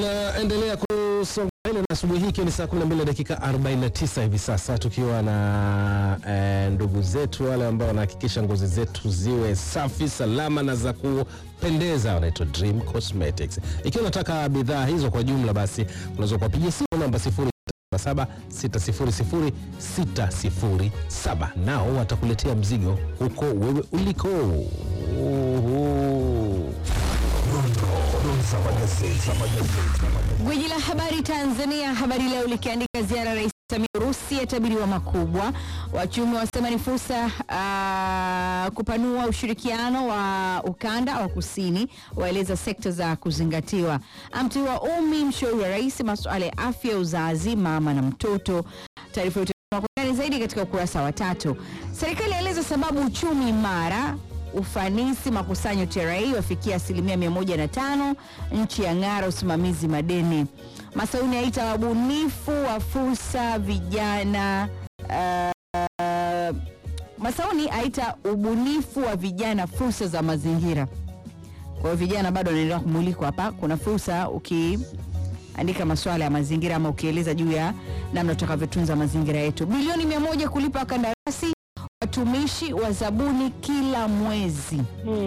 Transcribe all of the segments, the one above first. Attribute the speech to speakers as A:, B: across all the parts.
A: Tunaendelea kusonga mbele na asubuhi hii ikiwa ni saa 12 dakika 49 hivi sasa, tukiwa na eh, ndugu zetu wale ambao wanahakikisha ngozi zetu ziwe safi, salama na za kupendeza, wanaitwa Dream Cosmetics. Ikiwa unataka bidhaa hizo kwa jumla, basi unaweza kuwapigia simu namba 0676060607 nao watakuletea mzigo huko wewe uliko. Uhu.
B: Gwiji la habari Tanzania, Habari Leo likiandika ziara ya Rais Samia Urusi yatabiriwa makubwa. Wachumi wasema ni fursa ah, kupanua ushirikiano wa ukanda wa kusini, waeleza sekta za kuzingatiwa. Amteua Umi mshauri wa rais masuala ya afya, uzazi, mama na mtoto. Taarifa yote kwa undani zaidi katika ukurasa wa tatu. Serikali yaeleza sababu uchumi imara ufanisi makusanyo TRA wafikia asilimia 105. Nchi ya ng'ara usimamizi madeni. Masauni aita wabunifu wa fursa vijana. Uh, Masauni aita ubunifu wa vijana fursa za mazingira. Kwa hiyo vijana bado wanaendelea kumulikwa hapa. Kuna fursa ukiandika masuala ya mazingira ama ukieleza juu ya namna tutakavyotunza mazingira yetu. Bilioni mia moja kulipa wakandarasi watumishi wa zabuni kila mwezi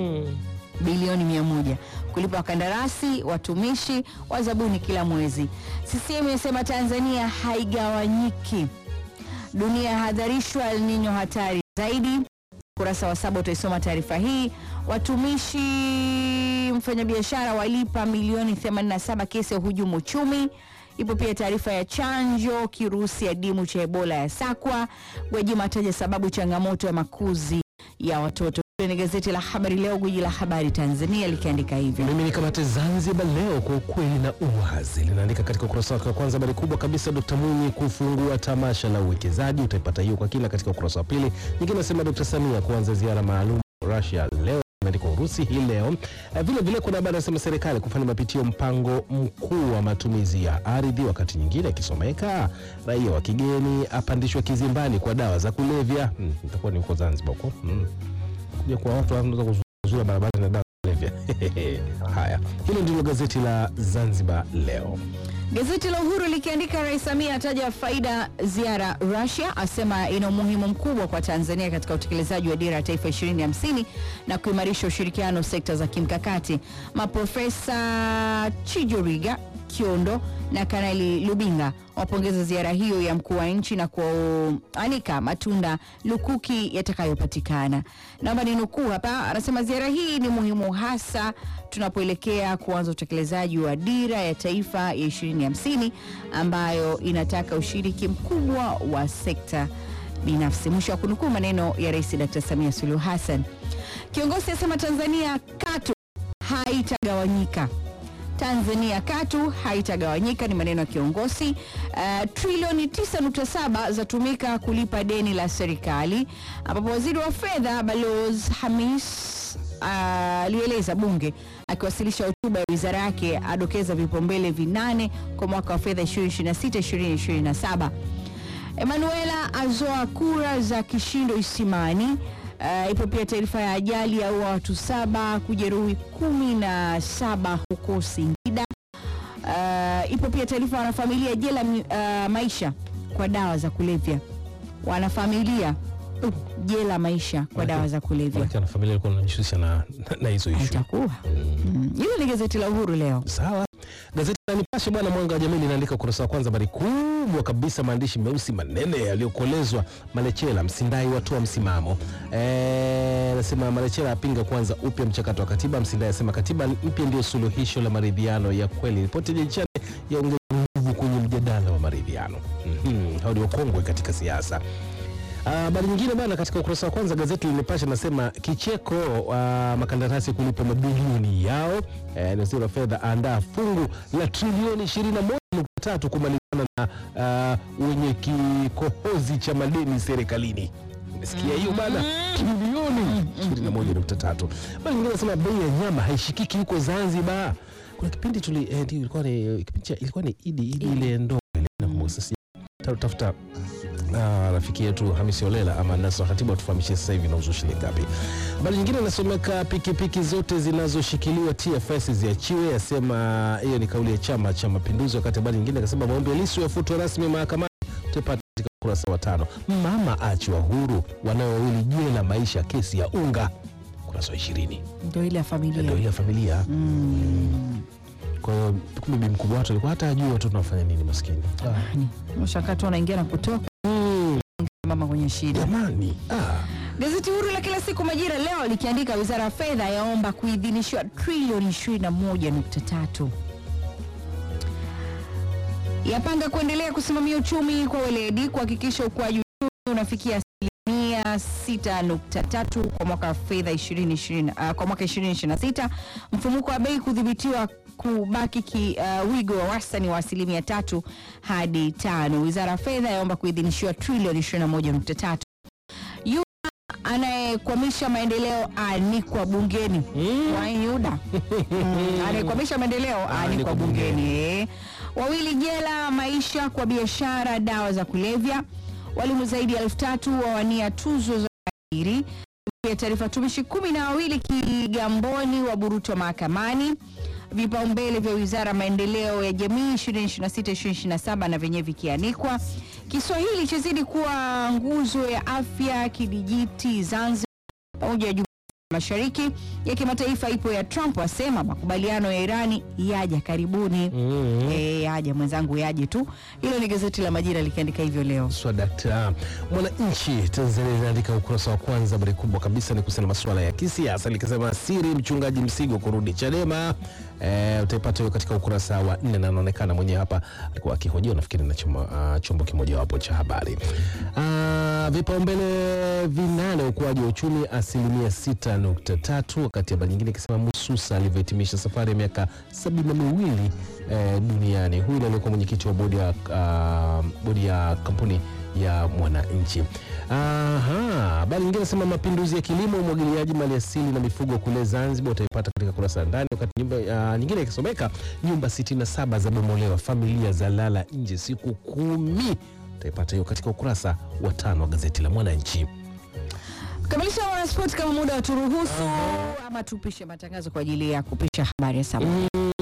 B: bilioni mia moja kulipa wakandarasi watumishi wa zabuni kila mwezi. CCM imesema Tanzania haigawanyiki. Dunia yahadharishwa El Nino hatari zaidi. Ukurasa wa saba utaisoma taarifa hii. Watumishi mfanyabiashara walipa milioni 87 kesi ya uhujumu uchumi. Ipo pia taarifa ya chanjo kirusi adimu cha Ebola ya sakwa. Gwajima ataja sababu changamoto ya makuzi ya watoto. Hili ni gazeti la Habari Leo, gwiji la habari Tanzania likiandika hivyo.
A: Mimi ni kamate Zanzibar leo kwa ukweli na uwazi, linaandika katika ukurasa wake wa kwanza habari kubwa kabisa, Dkt Mwinyi kufungua tamasha la uwekezaji. Utaipata hiyo kwa kina katika ukurasa wa pili. Nyingine nasema Dkt Samia kuanza ziara maalum Russia leo imeandikwa Urusi hii leo. Eh, Vile vile kuna habari nasema serikali kufanya mapitio mpango mkuu wa matumizi ya ardhi, wakati nyingine ikisomeka raia wa kigeni apandishwa kizimbani kwa dawa za kulevya. Hmm, itakuwa ni huko Zanzibar huko hmm. Kuja kwa watu wanaweza kuzuia barabara na dawa za kulevya. Haya, hilo ndilo gazeti la Zanzibar leo.
B: Gazeti la Uhuru likiandika Rais Samia ataja faida ziara Russia, asema ina umuhimu mkubwa kwa Tanzania katika utekelezaji wa dira ya taifa 2050 na kuimarisha ushirikiano sekta za kimkakati. Maprofesa Chijoriga Kiondo na Kanali Lubinga wapongeza ziara hiyo ya mkuu wa nchi na kuanika matunda lukuki yatakayopatikana. Naomba ninukuu hapa, anasema ziara hii ni muhimu hasa tunapoelekea kuanza utekelezaji wa dira ya taifa ya 2050 ambayo inataka ushiriki mkubwa wa sekta binafsi. Mwisho wa kunukuu maneno ya Rais Dr. Samia Suluhu Hassan. Kiongozi asema Tanzania katu haitagawanyika. Tanzania katu haitagawanyika, ni maneno ya kiongozi. Uh, trilioni 9.7 zatumika kulipa deni la serikali, ambapo waziri wa fedha Balozi Hamis alieleza bunge akiwasilisha hotuba ya wizara yake, adokeza vipaumbele vinane kwa mwaka wa fedha 2026 2027. Emanuela azoa kura za kishindo Isimani. Uh, ipo pia taarifa ya ajali ya ua watu saba kujeruhi kumi na saba huko Singida. Uh, ipo pia taarifa ya wanafamilia jela uh, maisha kwa dawa za kulevya. Wanafamilia jela maisha kwa dawa za kulevya.
A: Maana na familia ilikuwa inajishughulisha na na hizo issue.
B: Itakuwa Mm. hilo ni gazeti la Uhuru leo.
A: Sawa. Gazeti la Nipashe bwana, mwanga wa jamii linaandika ukurasa wa kwanza, habari kubwa kabisa, maandishi meusi manene yaliyokolezwa. Malechela Msindai watoa msimamo. Eh, nasema Malechela apinga kuanza upya mchakato wa katiba. Msindai asema katiba mpya ndio suluhisho la maridhiano ya kweli. Ripoti ya Jechane yaongeza nguvu kwenye mjadala wa maridhiano. Mhm, hao ni wakongwe katika siasa. Habari nyingine bana, katika ukurasa wa kwanza gazeti la Nipashe nasema kicheko uh, makandarasi kulipa mabilioni yao. Eh, waziri wa fedha andaa fungu la trilioni 21.3 kumalizana na uh, wenye kikohozi cha madeni serikalini. Umesikia hiyo bana, trilioni 21.3. Bali nyingine nasema bei ya nyama haishikiki huko Zanzibar. Kuna kipindi tuli eh, ndio ilikuwa ni kipindi cha ilikuwa ni idi idi ile ndo ile nakumbuka sasa tafuta Ah, rafiki yetu Hamisi Olela ama Nasra Khatibu atufahamishe sasa hivi inauzwa shilingi ngapi. Habari nyingine inasomeka pikipiki zote zinazoshikiliwa TFS ziachiwe, asema hiyo ni kauli ya Chama cha Mapinduzi. Wakati habari nyingine akasema maombi ya Lissu yafutwa rasmi mahakamani, tupate katika ukurasa wa tano. Mama achiwa huru, wanawe wawili jela maisha, kesi ya unga, ukurasa wa ishirini.
B: Ndio ile ya familia.
A: Ndio hiyo familia. Kwa hiyo kumbe bi mkubwa watu alikuwa hata ajui watoto wanafanya nini, maskini
B: Jamani, mshakato anaingia na kutoka
A: Mm,
B: mama kwenye shida.
A: jamani ah.
B: Gazeti huru la kila siku Majira leo likiandika wizara ya fedha yaomba kuidhinishwa trilioni 21.3 yapanga kuendelea kusimamia uchumi kwa weledi kuhakikisha ukuaji uchumi unafikia asilimia 6.3 kwa mwaka wa fedha 2020 ah, kwa mwaka 2026 mfumuko wa bei kudhibitiwa kubaki ki, uh, wigo wa wastani wa asilimia tatu hadi tano. Wizara ya fedha yaomba kuidhinishiwa trilioni 21.3 anayekwamisha maendeleo anikwa bungeni Wayuda Mm, anayekwamisha maendeleo anikwa
A: Anikwa
B: bungeni eh. Wawili jela maisha kwa biashara dawa za kulevya. Walimu zaidi ya elfu tatu wawania tuzo za ajiri. Ya taarifa tumishi kumi na wawili Kigamboni waburutwa mahakamani. Vipaumbele vya wizara ya maendeleo ya jamii 2026-2027 na vyenyewe vikianikwa. Kiswahili chazidi kuwa nguzo ya afya kidijiti Zanzibar pamoja na jumuiya ya mashariki ya kimataifa ipo ya Trump asema makubaliano ya Irani yaja karibuni.
A: Mm.
B: Eh, yaja mwenzangu, yaje tu. Hilo ni gazeti la Majira likiandika hivyo leo.
A: Swadakta. Mwananchi Tanzania inaandika ukurasa wa kwanza, habari kubwa kabisa ni kuhusiana na masuala ya kisiasa, likisema siri mchungaji Msigo kurudi Chadema. E, utaipata hiyo katika ukurasa wa nne, na anaonekana mwenyewe hapa alikuwa akihojiwa nafikiri na chombo, uh, chombo kimojawapo cha habari. Uh, vipaumbele vinane ukuaji wa uchumi asilimia 6.3, wakati habari nyingine ikisema Mususa alivyohitimisha safari ya miaka sabini na miwili eh, duniani. Huyu ndiye aliyekuwa mwenyekiti wa bodi ya, uh, bodi ya kampuni ya Mwananchi. Aha, habari nyingine nasema mapinduzi ya kilimo, umwagiliaji, maliasili na mifugo kule Zanzibar, utaipata katika kurasa ya ndani. Wakati nyumba uh, nyingine ikisomeka nyumba 67 za bomolewa, familia za lala nje siku kumi, utaipata hiyo katika ukurasa wa tano wa gazeti la Mwananchi.
B: Kamilisha wanaspoti kama muda waturuhusu, ama tupishe matangazo kwa ajili ya kupisha habari ya saa moja.